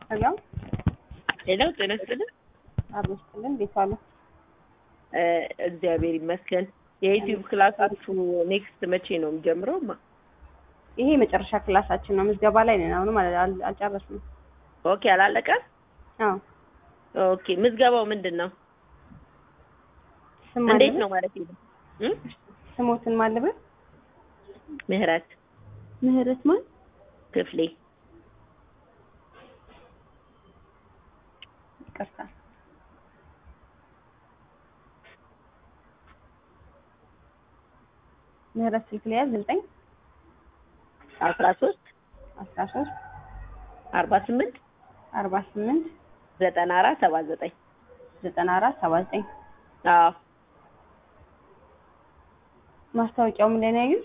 ሄሎ ሄሎ ጤና ይስጥልን። አብሮ ይስጥልን። እንዴት ዋሉ? እ እግዚአብሔር ይመስገን። የዩቲዩብ ክላሳችሁ ኔክስት መቼ ነው የሚጀምረው? ማ ይሄ የመጨረሻ ክላሳችን ነው። ምዝገባ ላይ ነን። አሁንም አል- አል- አልጨረስንም። ኦኬ አላለቀም? አዎ ኦኬ ምዝገባው ምንድን ነው? ስም እንዴት ማለበት? ነው ማለት ነው? እም? ስሞትን ማለበት ምህረት ምህረት ማን ክፍሌ ይቅርታ ምህረት ስልክ ላይ ያዝ ዘጠኝ አስራ ሶስት አስራ ሶስት አርባ ስምንት አርባ ስምንት ዘጠና አራት ሰባ ዘጠኝ ዘጠና አራት ሰባ ዘጠኝ አዎ ማስታወቂያው ምን ላይ ነው ያዩት?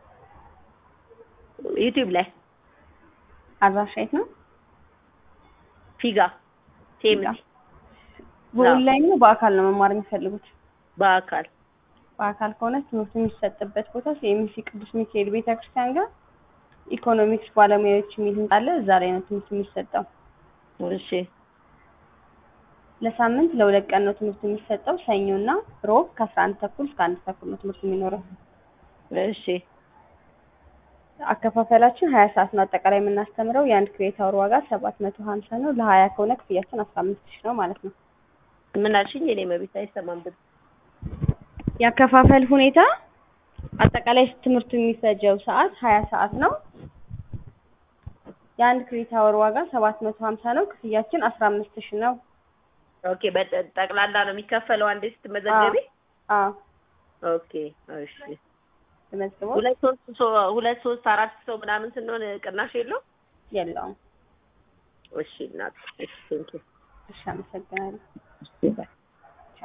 ዩቲዩብ ላይ አድራሻ የት ነው? ፊጋ ቴምቲ በኦንላይን ነው በአካል ነው መማር የሚፈልጉት? በአካል በአካል ከሆነ ትምህርቱ የሚሰጥበት ቦታ ሲኤምሲ ቅዱስ ሚካኤል ቤተክርስቲያን ጋር ኢኮኖሚክስ ባለሙያዎች የሚል ህንጻ አለ። እዛ ላይ ነው ትምህርቱ የሚሰጠው። እሺ ለሳምንት ለሁለት ቀን ነው ትምህርቱ የሚሰጠው። ሰኞና ሮብ ከአስራ አንድ ተኩል እስከ አንድ ተኩል ነው ትምህርቱ የሚኖረው። እሺ አከፋፈላችን ሀያ ሰዓት ነው አጠቃላይ የምናስተምረው። የአንድ ክሬት አወር ዋጋ ሰባት መቶ ሀምሳ ነው። ለሀያ ከሆነ ክፍያችን አስራ አምስት ሺህ ነው ማለት ነው። ምን አልሽኝ? የኔ መቤት አይሰማም ብት የአከፋፈል ሁኔታ አጠቃላይ ትምህርቱ የሚፈጀው ሰዓት ሀያ ሰዓት ነው። የአንድ ክሬት አወር ዋጋ ሰባት መቶ ሀምሳ ነው። ክፍያችን አስራ አምስት ሺህ ነው። ኦኬ በጠቅላላ ነው የሚከፈለው አንዴ ስትመዘገቢ? አዎ ኦኬ እሺ ተመዝግቦ ሁለት ሶስት ሰው ሁለት ሶስት አራት ሰው ምናምን ስንሆን ቅናሽ የለው? የለውም። እሺ እናት እሺ ቴንኪው እሺ አመሰግናለሁ። እሺ ባይ